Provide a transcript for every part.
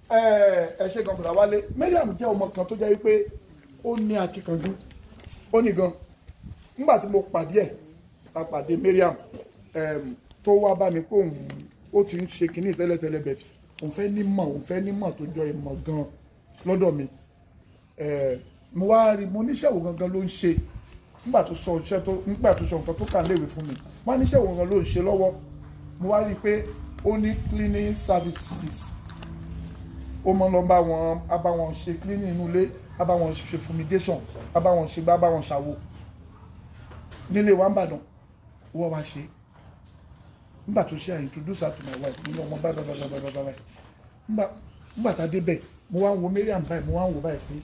ẹ ṣe gan bùrà wálé Mariam jẹ́ ọmọ kan tó jẹ́ wípé ó ní akíkanjú ó ní gan nígbà tí mo pàdé ẹ̀ a pàdé Mariam em, tó wá bá mi pé òun ó ti ń ṣe kínní tẹ́lẹ̀tẹ́lẹ̀ bẹ̀tì òun fẹ́ nímọ̀ òun fẹ́ nímọ̀ tó jọ ìmọ̀ gan lọ́dọ̀ mi Eh, mo wá rí mo níṣẹ́wò gangan ló ń ṣe nígbà tó sọ iṣẹ́ tó nígbà tó sọ nǹkan tó kà léwe fún mi wọ́n á níṣẹ́wò gangan ló ń ṣe lọ́wọ́ mo wá rí i pé ó ní cleaning services ó mọ lọ bá wọn á bá wọn ṣe cleaning inú ilé á bá wọn ṣe fumigation á bá wọn ṣe gbá á bá wọn ṣàwo nílé wa ń bàdàn wọ́n wá ṣe nígbà tó ṣe I introduce her to my wife nínú ọmọ báyìí báyìí báyìí báyìí báyìí nígbà nígbà tá a débẹ̀ mo wá ń wo Mariam báyìí mo wá ń wo báyìí pé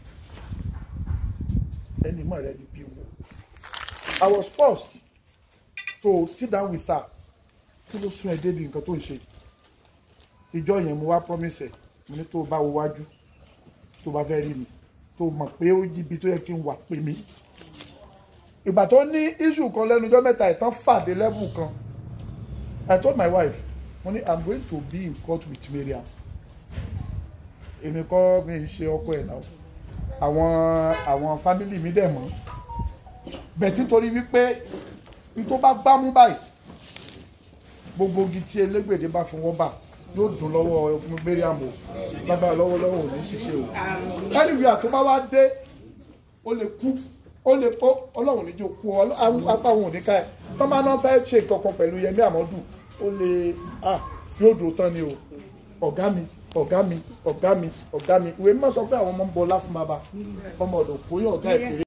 ẹni mọ̀ rẹ ni bí wọn. I was forced to sit down with her kí ló sún ẹ débi nǹkan tó ń ṣe ìjọ yẹn mo wá promise ẹ mo ní tó o bá wo wájú tó o bá fẹ́ rí mi tó o mọ̀ pé ó ibi tó yẹ kí n wà pè mí ìgbà tó ní issue kan lẹ́nu ọjọ́ mẹ́ta ìtàn fàdé level kan I told my wife mo ní I'm going to be in court with Mariam èmi kọ́ mi ń ṣe ọkọ ẹ̀ náà àwọn àwọn family mi dẹ̀ mọ́ bẹ̀tí nítorí wípé n tó bá gbámú báyìí gbogbo igi tí elégbèdé bá fọwọ́ bà yóò dùn lọ́wọ́ Mariam o lágbára lọ́wọ́lọ́wọ́ ò ní ṣiṣẹ́ o anywhere tó bá wá dé ó lè kú ó lè kó ọlọ́run níjó kú ọ apá òun ò ní ká ẹ̀ tọ́mọ náà fẹ́ ṣe nǹkan kan pẹ̀lú Yẹmí Àmọ́dù ó lè ah yóò dùn tán ni o ọ̀gá mi ọ̀gá mi ọ̀gá mi ọ̀gá mi ìwé mímọ́ sọ pé àwọn ọmọ ń bọlá fún bàbá ọmọ ọ̀dọ̀ kò yọ ọ̀gá ìpèrè.